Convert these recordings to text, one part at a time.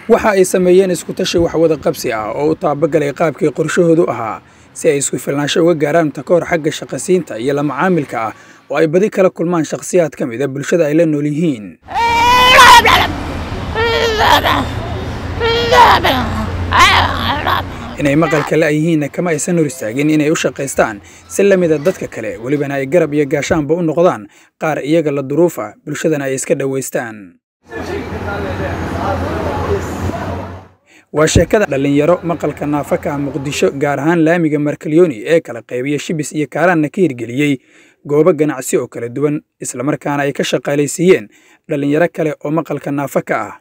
waxa ay sameeyeen iskutashi waxwada qabsi ah oo u taabagalay qaabkii qorshahoodu ahaa si ay isku filnaansho uga gaaraan takoor xagga shaqasiinta iyo la macaamilka ah oo ay badi kala kulmaan shakhsiyaad ka mid a bulshada ay la nool yihiin inay maqalka la yihiinna kama aysan hor istaagin inay u shaqaystaan si la mida dadka kale welibana ay garab iyo gaashaanba u noqdaan qaar iyaga la duruuf ah bulshadana ay iska dhowaystaan waa sheekada dhallinyaro maqalka naafaka ah muqdisho gaar ahaan laamiga markalyooni ee kala qaybiya shibis iyo kaaraanna ka hirgeliyey goobo ganacsi oo kala duwan islamarkaana ay ka shaqaalaysiiyeen dhallinyaro kale oo maqalka naafaka ah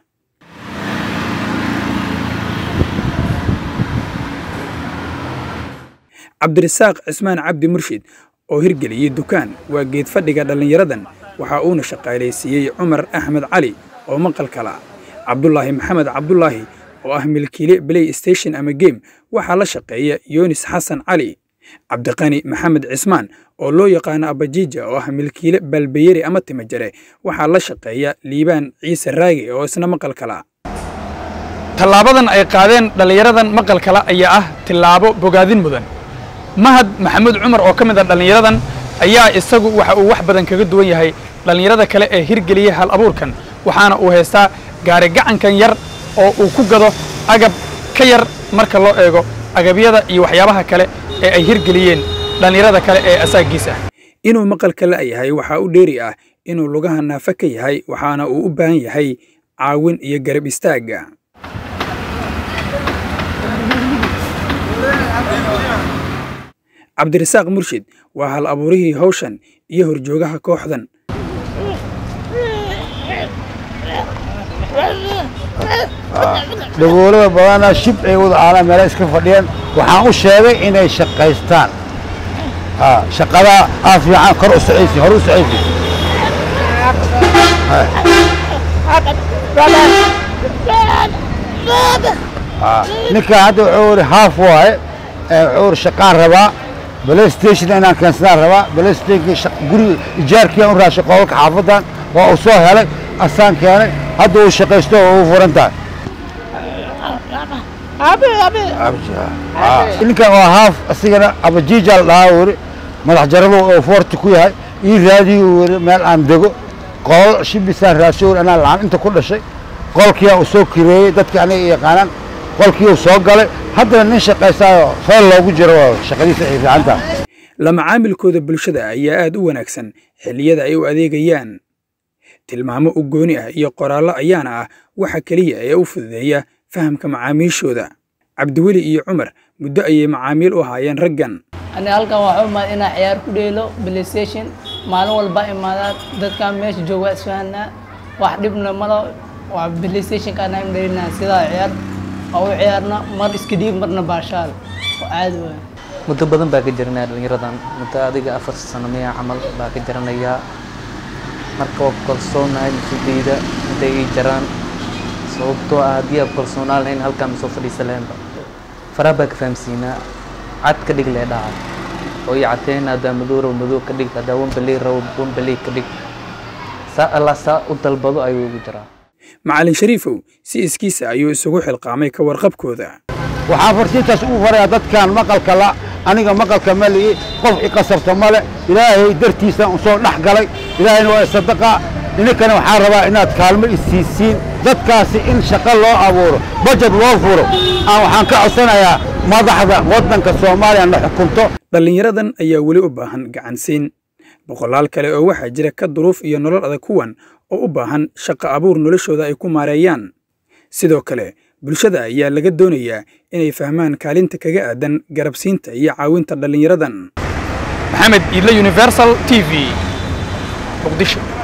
cabdirasaaq cismaan cabdi murshid oo hirgeliyey dukaan waa geed fadhiga dhallinyaradan waxa uuna shaqaalaysiiyey cumar axmed cali oo maqal kala cabdulaahi maxamed cabdulaahi oo ah milkiile play station ama game waxaa la shaqeeya yunis xasan cali cabdiqani maxamed cismaan oo loo yaqaano abajiija oo ah milkiile balbayeri ama timajare waxaa la shaqeeya liibaan ciise raage oo isna maqal kala tallaabadan ay qaadeen dhallinyaradan maqal kala ayaa ah tillaabo bogaadin mudan mahad maxamuud cumar oo ka mid a dhallinyaradan ayaa isagu waxa uu wax badan kaga duwan yahay dhallinyarada kale ee hirgeliyey hal abuurkan waxaana uu haystaa gaari gacankan yar oo uu ku gado agab ka yar marka loo eego agabyada iyo waxyaabaha kale ee ay hirgeliyeen dhallinyarada kale ee asaagiis ah inuu maqalka la yahay waxaa u dheeri ah inuu lugaha naafa ka yahay waxaana uu u baahan yahay caawin iyo garab istaagga cabdirasaaq murshid waa hal abuurihii hawshan iyo horjoogaha kooxdan dhagoolada badana shib ay wada aalaan meela iska fadhiyeen waxaan u sheegay inay shaqaystaan shaqadaa aa fiican kor u socaysi hor u socaysi ninka hadda wuxuu iri haaf waaye wuxuu iri shaqaan rabaa playstation inaan keensadaan rabaa playstation guriga ijaarkiiaan u raashay qolalka xaafadan waa uu soo helay asaan keenay hadda uu shaqaysto oo uu furan tahay ninkan waa haaf asigana abajiija la dhahaa uu yidhi madax jaradu oo foorti ku yahay ii raadiyi uu yidhi meel aan dego qolal shibisaan raasho uri anaa lacaan inta ku dhashay qolkiyaa uu soo kireeyey dadka aniga yaqaanaan qolkii uu soo galay haddana nin shaqaystaayo feel loogu jiro shaqadiisa ay fiican tahay la macaamilkooda bulshada ayaa aad u wanaagsan xilliyada ay u adeegayaan tilmaamo u gooni ah iyo qoraallo ayaana ah waxa keliya ee u fududeeya fahamka macaamiishooda cabdiweli iyo cumar muddo ayay macaamiil u ahaayeen raggan ani halkan waxaa imaad inaa ciyaar ku dheelo playstation maalin walba imaadaa dadkan meesha jooga isfahanaa wax dhibna malo waa playstationka anaa dhelinaa sidaa ciyaar waa u ciyaarna mar iska dhiib marna baashaal oo caadi waay muddo badan baa ka jiranaya dhallinyaradan muddo adiga afar sano miya camal baa ka jaranayaa marka waa ku kalsoonahay nafsadeyda hadday ii jaraan sababtoo ah haddii aan kalsoonaan lahayn halkaan ma soo fadhiisa lahaynba faraha baa ka fahamsiinaa cad ka dhig lee dhaca oo ii cateen haddaa madow rabo madow ka dhig haddaa wambaley rabo wambaley ka dhig saa allaa saa u dalbado ayuu ugu jiraa macallin shariifow si iskiisa ayuu isugu xilqaamay ka warqabkooda waxaan farsiintaas ugu farayaa dadkan maqalka la aniga maqalka ma li'i qof i qasabta male ilaahay dartiisaan u soo dhex galay ilaahayna waa sadaqa ininkana waxaan rabaa inaad kaalmo isiisiin dadkaasi in shaqo loo abuuro bajad loo furo aan waxaan ka codsanayaa madaxda waddanka soomaaliya na xukunto dhallinyaradan ayaa weli u baahan gacansiin boqolaal kale oo waxaa jira ka duruuf iyo nolol adag kuwan oo u baahan shaqo abuur noloshooda ay ku maareeyaan sidoo kale bulshada ayaa laga doonayaa inay fahmaan kaalinta kaga aadan garabsiinta iyo caawinta dhallinyaradan maxamed iidle universal t v muqdisho